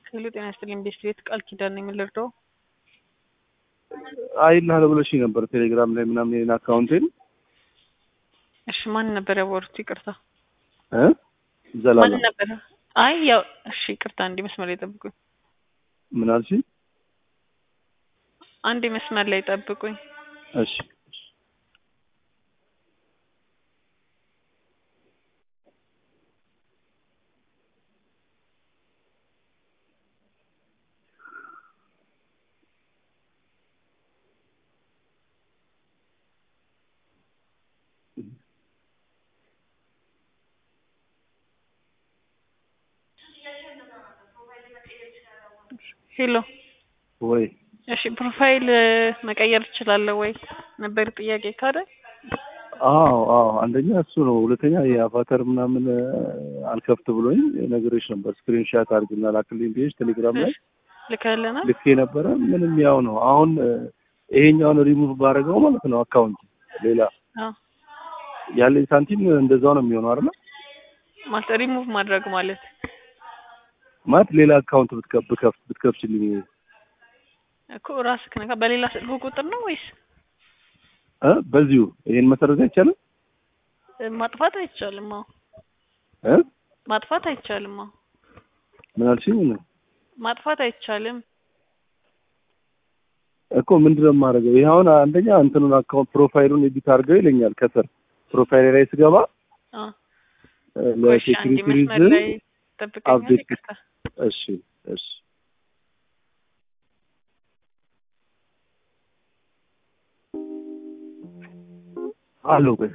ሄሎ ጤና ይስጥልኝ ቤስት ቤት ቃል ኪዳን ነኝ ምን ልርዳው? አይልሃለሁ ብለሽኝ ነበር ቴሌግራም ላይ ምናምን የኔን አካውንቴን እሺ ማን ነበር ያወሩት? ይቅርታ እ ማን ዘላለም ነበር? አይ ያው እሺ ይቅርታ አንዴ መስመር ላይ ጠብቁኝ። ምን አልሽኝ? አንዴ መስመር ላይ ጠብቁኝ። እሺ ሄሎ ወይ እሺ ፕሮፋይል መቀየር ትችላለህ ወይ ነበር ጥያቄ ካደ አዎ አዎ አንደኛ እሱ ነው። ሁለተኛ የአቫተር ምናምን እ፣ አልከፍት ብሎኝ ነግሬሽ ነበር። ስክሪንሻት አድርግና ላክልኝ ብዬሽ ቴሌግራም ላይ ልከልናል። ልኬ ነበረ። ምንም ያው ነው። አሁን እ፣ ይሄኛውን ሪሙቭ ባደረገው ማለት ነው አካውንት ሌላ አዎ ያለኝ ሳንቲም እንደዛው ነው የሚሆነው አይደል? ማለት ሪሙቭ ማድረግ ማለት ማለት ሌላ አካውንት ብትከፍ ብከፍት ብትከፍችልኝ እኮ ራስህ ነካ በሌላ ስልክ ቁጥር ነው ወይስ እ በዚሁ ይሄን መሰረት አይቻልም እ፣ ማጥፋት አይቻልም? አዎ እ ማጥፋት አይቻልም? አዎ ምን አልሽኝ? ምን ማጥፋት አይቻልም። እኮ ምንድነው የማደርገው? ይሄ አሁን አንደኛ እንትኑን አካውንት ፕሮፋይሉን ኤዲት አድርገው ይለኛል ከስር ፕሮፋይል ላይ ስገባ አዎ እ፣ ቆይ እሺ አንዴ ለሴኩሪቲ መስመር ሪዝን ላይ ጠብቀኛል። አፕዴት ይቅርታ እሺ እሺ አሎ ቆይ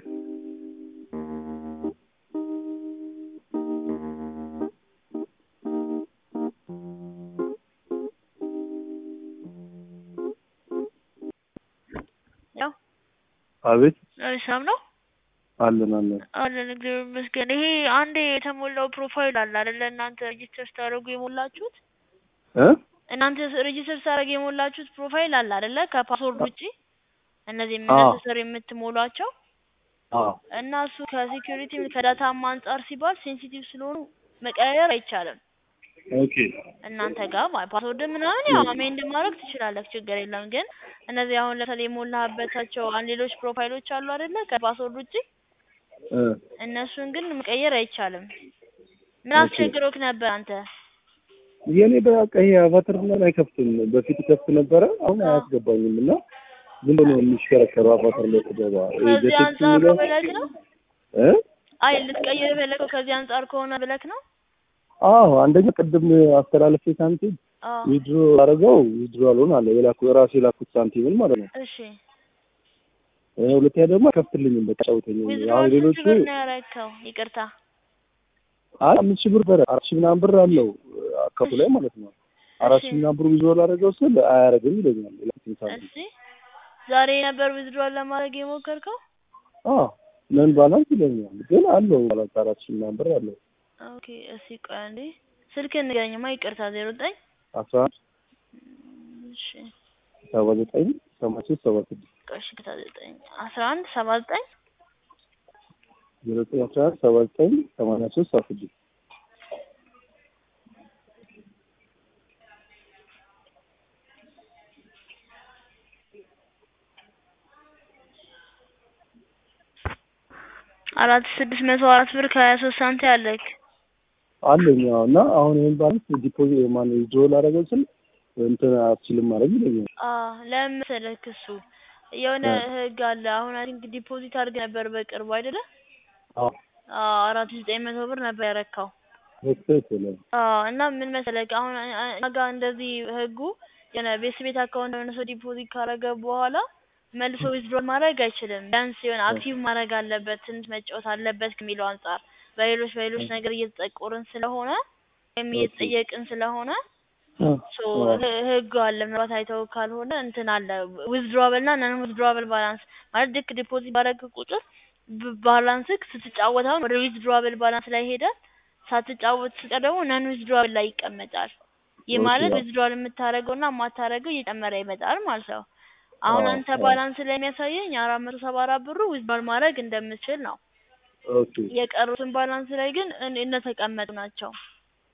ያው አቤት ሰላም ነው አለን አለን አለን እግዚአብሔር ይመስገን። ይሄ አንዴ የተሞላው ፕሮፋይል አለ አይደለ? እናንተ ሬጂስተር ስታደርጉ የሞላችሁት እ እናንተ ሬጂስተር ስታደርጉ የሞላችሁት ፕሮፋይል አለ አይደለ? ከፓስወርድ ውጪ እነዚህ አዎ። ነሰሰሪ የምትሞሏቸው አዎ እና እሱ ከሴኩሪቲ ከዳታም አንጻር ሲባል ሴንሲቲቭ ስለሆኑ መቀየር አይቻልም። ኦኬ እናንተ ጋር ማለት ፓስወርድ ምናምን ያው አሜንድ ማድረግ ትችላለህ፣ ችግር የለም። ግን እነዚህ አሁን ለምሳሌ የሞላህበታቸው አንድ ሌሎች ፕሮፋይሎች አሉ አይደለ? ከፓስወርድ ውጪ እ እነሱን ግን መቀየር አይቻልም። ምን ኦኬ። አስቸግሮክ ነበር አንተ? የኔ በቃ ይሄ አቫተር ምናምን አይከፍትም። በፊት ከፍት ነበረ፣ አሁን አዎ። አያስገባኝም እና ዝም ብሎ ነው የሚሽከረከረው አቫተር ላይ ስገባ። ይሄ ከዚህ ጀቴክስ አንጻር የሚለው ነው ብለክ ነው? እ አይ ልትቀይር የፈለከው ከዚህ አንጻር ከሆነ ብለክ ነው? አዎ አንደኛ ቅድም አስተላለፌ ሳንቲም አዎ። ዊድሮ አደረገው ዊድሮ አልሆን አለ የላኩ የራሱ የላኩት ሳንቲምን ማለት ነው። እሺ እ ሁለተኛ ደግሞ አይከፍትልኝም በቃ ጫውተኝ። ዊዝድሮ አሁን ስንት ሌሎቹ ብር ነው ያረከው? ይቅርታ አይ አምስት ሺህ ብር በረ አራት ሺህ ምናምን ብር አለው አካውንቱ ላይ ማለት ነው። አራት እሺ። ሺህ ምናምን ብር ዊዝድሮ ላደረገው ስል አያደርግም ይለኛል የላኩትን ሳንቲም። እሺ ዛሬ ነበር ዊዝድሮ ለማድረግ የሞከርከው? አዎ ነን ባላንስ ይለኛል ግን አለው ባላንስ አራት ሺህ ምናምን ብር አለው። ኦኬ እሺ ቆይ አንዴ ስልክህን ንገረኝማ። ይቅርታ ዜሮ ዘጠኝ አስራ አንድ እሺ ሰባ ዘጠኝ ሰማንያ ሶስት ሰባ ስድስት ቆይ እሺ ይቅርታ ዘጠኝ አስራ አንድ ሰባ ዘጠኝ ዜሮ ዘጠኝ አስራ አንድ ሰባ ዘጠኝ ሰማንያ ሶስት ሰባ ስድስት አራት ስድስት መቶ አራት ብር ከሀያ ሶስት ሳንቲ አለክ። አለኝ አዎ። እና አሁን ይህን ባላንስ ዲፖዚት ማነው ዊዝድሮ ላደረገው ስል እንትን አትችልም ማድረግ ይለኛል። አዎ ለምን መሰለክ እሱ የሆነ እ። ህግ አለ። አሁን አይ ቲንክ ዲፖዚት አድርገህ ነበር በቅርቡ አይደለ? አዎ አዎ አራት ሺህ ዘጠኝ መቶ ብር ነበር ያረካው። ትክክል ነው። አዎ እና ምን መሰለክ አሁን አ- አ- እኛ ጋር እንደዚህ ህጉ የሆነ ቤት ቤት አካውንት የሆነ ሰው ዲፖዚት ካረገ በኋላ መልሶ ዊዝድሮ ማድረግ አይችልም። ቢያንስ የሆነ አክቲቭ ማድረግ አለበት፣ ትንሽ መጫወት አለበት ከሚለው አንጻር በሌሎች በሌሎች ነገር እየተጠቆርን ስለሆነ ወይም እየተጠየቅን ስለሆነ ሶ ህ- ህግ አለ። ምናልባት አይተው ካልሆነ እንትን አለ ዊዝድሮብል እና ነን ዊዝድሮብል ባላንስ ማለት ልክ ዲፖዚት ባደረግ ቁጥር ብ- ባላንስክ ስትጫወት አሁን ወደ ዊዝድሮብል ባላንስ ላይ ሄደ ሳትጫወት ስትቀር ደግሞ ነን ዊዝድሮብል ላይ ይቀመጣል። ይህ ኦኬ፣ ማለት አዎ። ዊዝድሮል የምታደርገው እና የማታደርገው እየጨመረ ይመጣል ማለት ነው። አሁን አዎ፣ አንተ አዎ። ባላንስ ላይ የሚያሳየኝ አራት መቶ ሰባ አራት ብሩ ዊዝድሮል ማድረግ እንደምችል ነው። ኦኬ የቀሩትን ባላንስ ላይ ግን እን- እንደተቀመጡ ናቸው።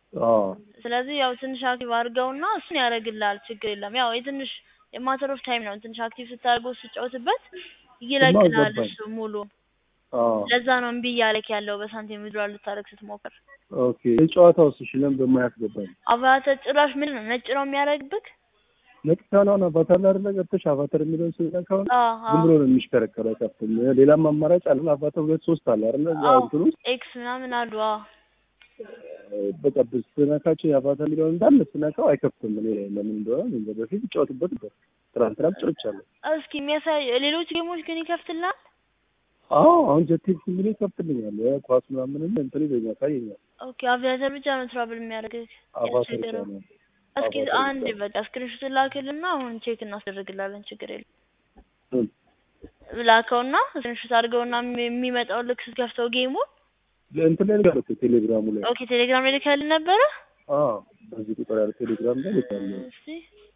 አዎ ስለዚህ ያው ትንሽ አክቲቭ አድርገውና እሱን ያደርግልሃል። ችግር የለም። ያው የትንሽ የማተር ኦፍ ታይም ነው። ትንሽ አክቲቭ ስታደርገው ስጫወትበት ይለቅልሃል ገባኝ። እሱ ሙሉ። አዎ ለዛ ነው እምቢ እያለክ ያለው በሳንቲም ዊዝድሮዋል ልታደርግ ስትሞክር። ኦኬ የጨዋታው እሺ ለምን በማያስገባኝ አቫተር ጭራሽ ምን ነው ነጭ ነው የሚያደርግብክ? ነቅታናና አቫታር ላይ አይደለ ገብተሽ አቫታር የሚለውን ስነካው አዎ ዝም አዎ ብሎ ነው የሚሽከረከረው አይከፍትም። ሌላም አማራጭ አለ። አቫታር ሁለት ሶስት አለ አይደለ እዛ አዎ እንትን ውስጥ ኤክስ ምናምን አሉ። አዎ በቃ ስነካቸው የአቫታር የሚለውን እንዳለ ስነካው አይከፍትም። እኔ ለምን እንደሆነ እኔ እንጃ። በፊት እጫወትበት ነበር። ትናንትና ጫወቻለሁ። እስኪ የሚያሳይ ሌሎች ጌሞች ግን ይከፍትልሃል? አዎ አሁን ጀቴክስ የሚለው ይከፍትልኛል። ኳስ ምናምን እንትን ይለኛል ያሳየኛል። ኦኬ አቪያተር ብቻ ነው ትራብል የሚያደርግህ አቫታር ያስቸገረው። ይቻላል። እስኪ አቫታር አንድ ይቻላል። በቃ ስክሪንሾት ላክልና አሁን ቼክ እናስደርግላለን። ችግር የለም። ምን? ላከውና ስክሪንሾት አድርገውና የሚ- የሚመጣው ልክ ስትከፍተው ጌሙ እንትን ላይ ልካለሁ ቴሌግራሙ ላይ ኦኬ ቴሌግራም ላይ ልከህልን ነበረ? አዎ በዚህ ቁጥር ያለ ቴሌግራም ላይ ልካለሁ። እስቲ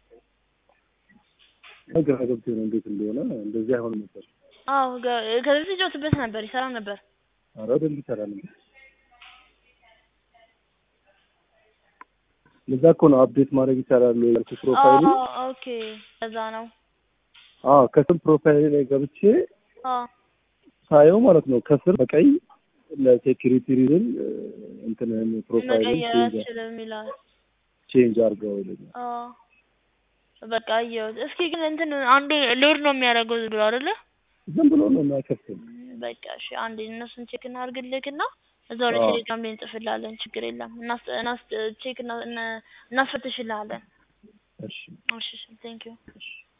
ግራ ገብቶኝ ነው እንዴት እንደሆነ እንደዚህ አይሆንም ነበር። አዎ ገ- ከዚህ በፊት ጫወትበት ነበር፣ ይሰራ ነበር። ኧረ በደንብ ይሰራል። ለዛ እኮ ነው አፕዴት ማድረግ ይቻላል ያልኩት ፕሮፋይሉ። አዎ ኦኬ ለዛ ነው። አዎ ከስም ፕሮፋይል ላይ ገብቼ አዎ ሳየው ማለት ነው ከስር በቀይ ለሴኪሪቲ ሪዝን እንትንህን ፕሮፋይልን መቀየር ቼንጅ አልችልም ይላል። ቼንጅ አድርገው ይለኛል። አዎ በቃ አየሁት። እስኪ ግን እንትን አንዴ ሎድ ነው የሚያደርገው ዝም ብሎ አይደለ? ዝም ብሎ ነው የማይከፍትም። በቃ እሺ አንዴ እነሱን ቼክ እናድርግልክና እዛው ላይ አዎ። ቴሌግራም ላይ እንጽፍልሃለን። ችግር የለም። እናስ እናስ ቼክ እና- እና- እናስፈትሽልሃለን። እሺ እሺ ቴንክ ዩ እሺ